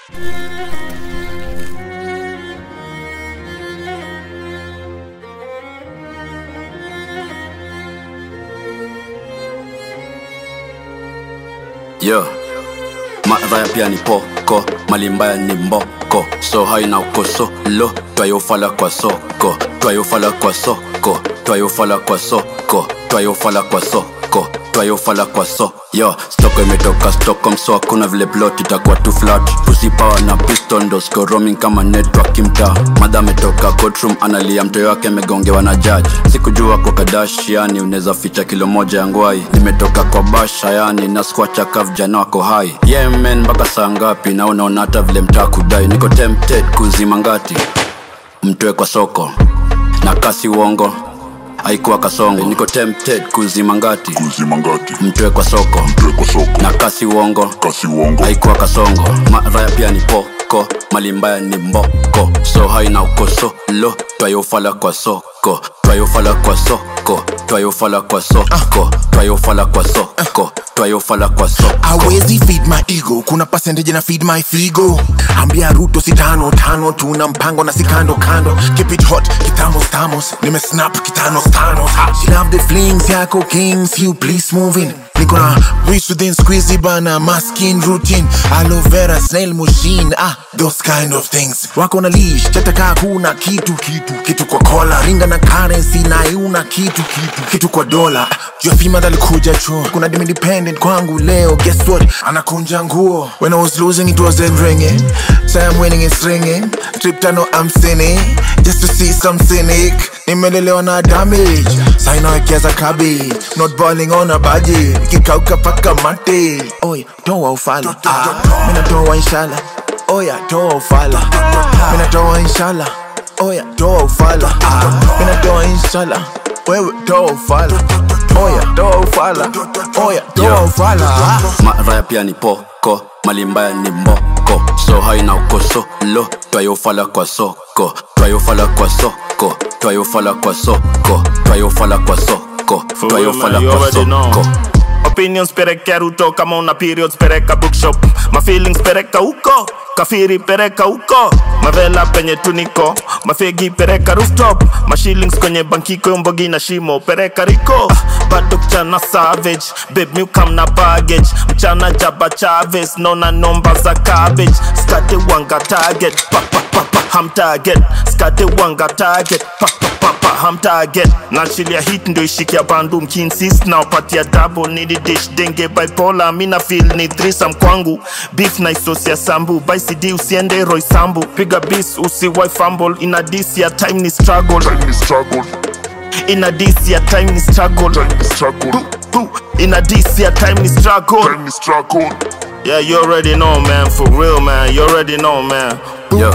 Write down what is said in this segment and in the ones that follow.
Yo, madhaya pia ni poko, mali mbaya ni mboko, so haina ukosolo, twayofala kwa soko, twayofala kwa soko, twayofala kwa soko, twayofala kwa soko, twayofala kwa so yo stoko imetoka Stockholm so hakuna vile plot itakuwa tu flat pussy power na piston ndo siko roaming kama network mtaa madha ametoka courtroom analia mtoyo wake amegongewa na judge sikujua kwa kadash yani unaweza ficha kilo moja ya ngwai nimetoka kwa basha yani na squacha ka vijana wako hai yeah man mpaka saa ngapi na unaona hata vile mtaa kudai niko tempted kuzima ngati mtoe kwa soko na kasi uongo haikuwa kasongo niko tempted kuzima ngati kuzima ngati mtoe kwa soko mtwe kwa soko na kasi uongo kasi uongo haikuwa kasongo maraya pia ni poko mali mbaya ni mboko so haina ukosolo twayofala kwa soko twayofala kwa soko twayofala kwa soko twayofala kwa soko twayofala kwa soko awezi feed my ego kuna percentage na feed my figo ambia ruto si tano tano tuna mpango na si kando kando keep it hot kitamos tamos nimesnap kitanos tanos Ha, she love the flings yako kings you please move in niko na breeze within squeezy bana maskin routine aloe vera snail machine ah those kind of things wako na leash chataka kuna kitu kitu kitu kwa kola ringa na currency na iuna kitu kitu kitu kwa dola jua fima dalikuja chuo kuna dim independent kwangu leo guess what anakunja nguo when i was losing it wasn't ringing say i'm winning it's ringing trip tano i'm sinning just to see some cynic nimelelewa na damage sainawekeza cabbage not balling on a budget kikauka paka mate oy toa ufala ah, mina toa inshallah oya toa ufala mina toa inshallah oya toa ufala ah, mina toa inshallah wewe toa ufala oya toa ufala oya toa Yeah. ufala ah. maraya pia ni poko mali mbaya ni mboko so haina ukosolo twayofala kwa soko twayofala kwa soko twayofala kwa soko twayofala kwa soko For real, twayofala man, you kwa already know. soko Opinions pereka ruto kama una periods pereka bookshop ma feelings pereka huko kafiri pereka huko mavela penye tuniko mafegi pereka rooftop ma shillings kwenye bankiko mbogi na shimo pereka riko ah, bado mchana savage babe mi ukam na baggage mchana jaba chaves nona nomba za cabbage skate wanga target pa, pa, pa, pa, ham target skate wanga target pa, pa, pa, pa, ham target nachilia hit ndo ishikia bandu mkinsist na upatia double nidi dish denge bipolar mina feel ni threesome kwangu beef na isosi ya sambu by cd usiende roy sambu piga bis usiwai fumble ina dis ya time ni struggle time ni struggle ina dis ya time ni struggle time ni struggle Boo, ina dis ya time ni struggle time ni struggle yeah you already know man for real man you already know man yo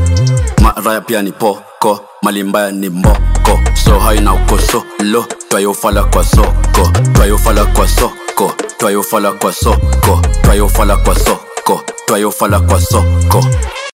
maraya pia ni poko mali mbaya ni mboko so haina ukosolo twayofala kwa soko twayofala kwa soko twayofala kwa soko twayofala kwa soko twayofala kwa soko